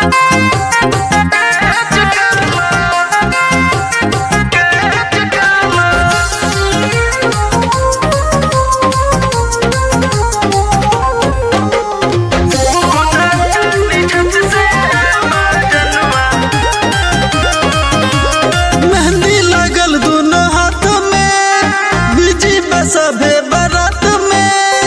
मेहंदी लगल दोनों हाथ में बिजी बसभे बारात में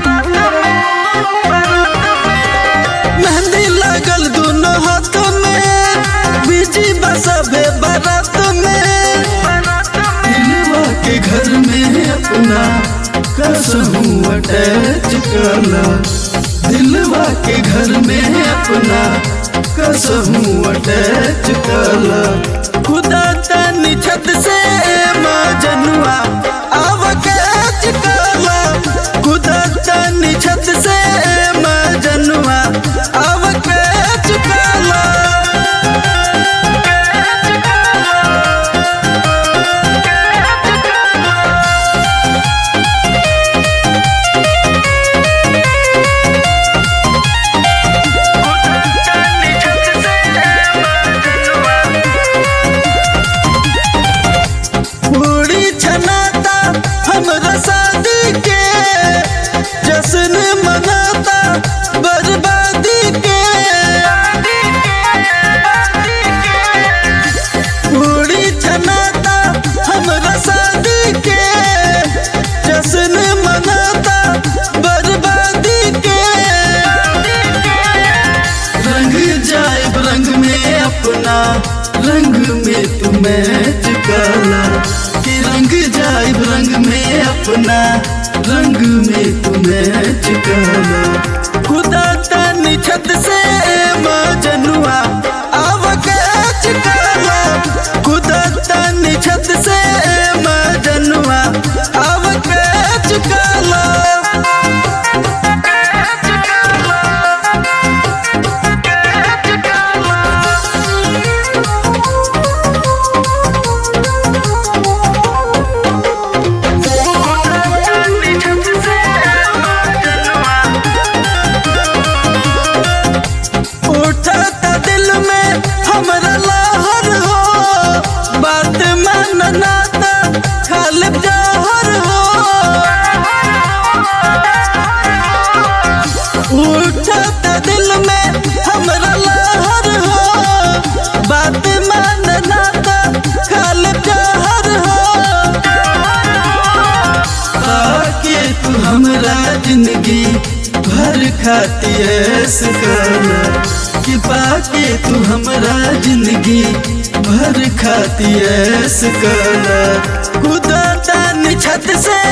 मेहंदी लगल दोनों हाथ में बिजी बसभे बारात में दिलवा के घर में अपना कसहूँ अटैच कला दिलवा के घर में अपना कसहूँ अटैच कला खुदा तनी छत से मजनुआ आव कैच कला खुदा तनी छत से मजनुआ आव कैच कला पूरी छनाता हमरा शादी के जश्न मनाता बर्बादी के पूरी छनाता हमरा शादी के जश्न मनाता बर्बादी के रंग जाए रंग में अपना रंग में तू मैच काला कि रंग जाए रंग में अपना रंग में तू मैच काला खुदा तनी छत से मजनुआ आव कैच काला खुदा तनी छत से मजनुआ आव कैच काला उठता दिल में हमरा लहर हो बात मानना ता खालिब जहर हो उठता दिल में हमरा लहर हो बात मानना ता खालिब जहर हो आके तू हमरा जिंदगी भर खाती ऐस काला कि पाके तू हमरा जिंदगी भर खाती ऐस काला खुदा तानी छत से